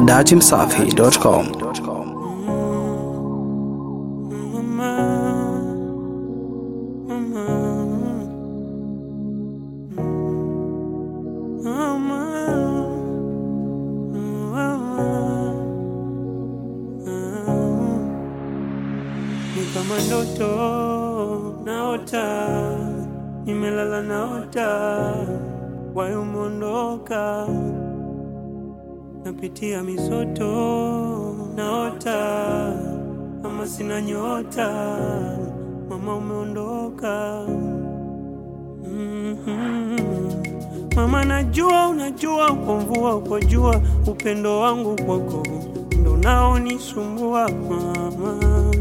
dachimsafi.com. Ni kama ndoto naota, nimelala naota, wayo umeondoka, napitia misoto naota, ama sina nyota, mama umeondoka. Mhm. Mama, najua unajua, kwa mvua kwa jua, upendo wangu kwako ndo naonisumbua mama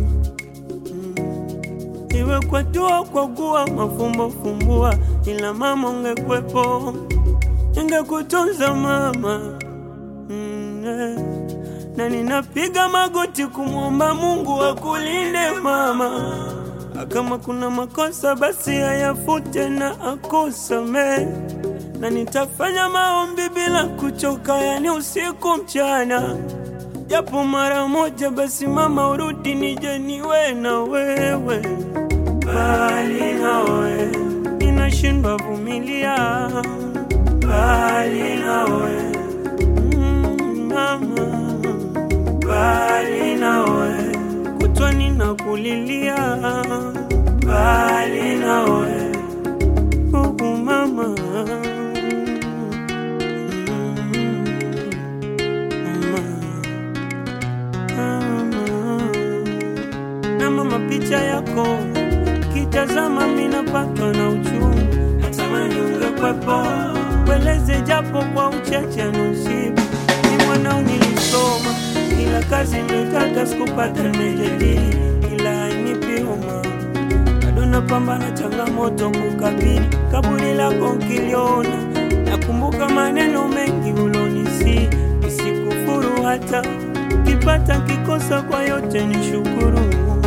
iwe kwa dua kwa gua mafumbo fumbua, ila mama ungekwepo, ningekutunza mama mm, eh. na ninapiga magoti kumwomba Mungu akulinde mama, Na kama kuna makosa basi ayafute na akusamee, na nitafanya maombi bila kuchoka, yani usiku mchana japo mara moja basi mama urudi nije niwe na wewe bali nawe ninashindwa vumilia bali nawe mm, mama bali nawe kutwa ninakulilia bali nawe huku mama na mama, picha yako kitazama, minapatwa na uchungu, natamani ungekwepo, weleze japo kwa uchache nusibu. Ni mwanao nilisoma, ila kazi nilitaka sikupata, nimejadili ila hainipi homa, bado napambana changamoto kukabili kaburi lako nkiliona, nakumbuka maneno mengi ulonisi, nisikufuru hata kipata kikosa, kwa yote ni shukuru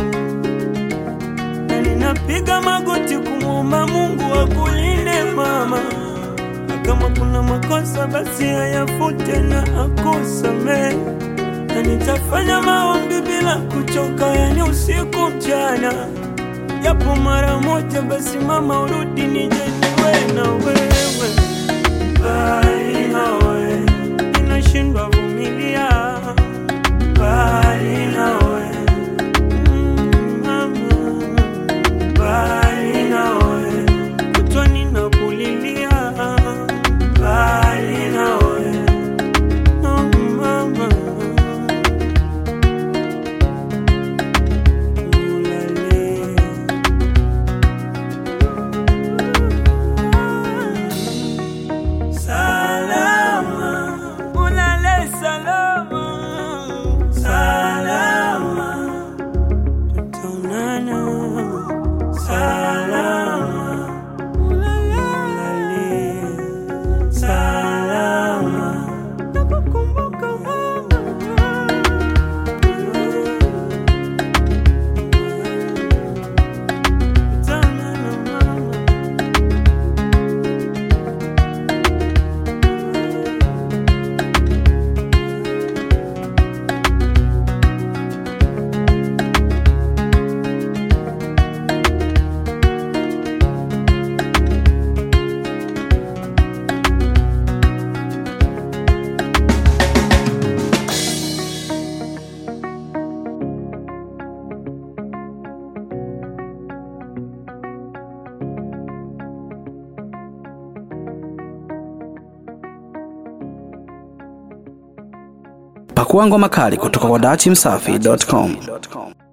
na ninapiga magoti kumwomba Mungu akulinde mama, na kama kuna makosa basi ayafute na akusamee, na nitafanya maombi bila kuchoka, yani usiku mchana, japo mara moja basi mama urudi nije niwe na wewe, bali nawe ninashindwa vumilia, bali nawe mm, mama bali nawe kutwa ninakulilia bali nawe oh mama ulale salama ulale salama salama tutaonana salama ulale salama nakukumbuka mama tutaonana mama Pakua ngoma kali kutoka kwa dachimsafi.com.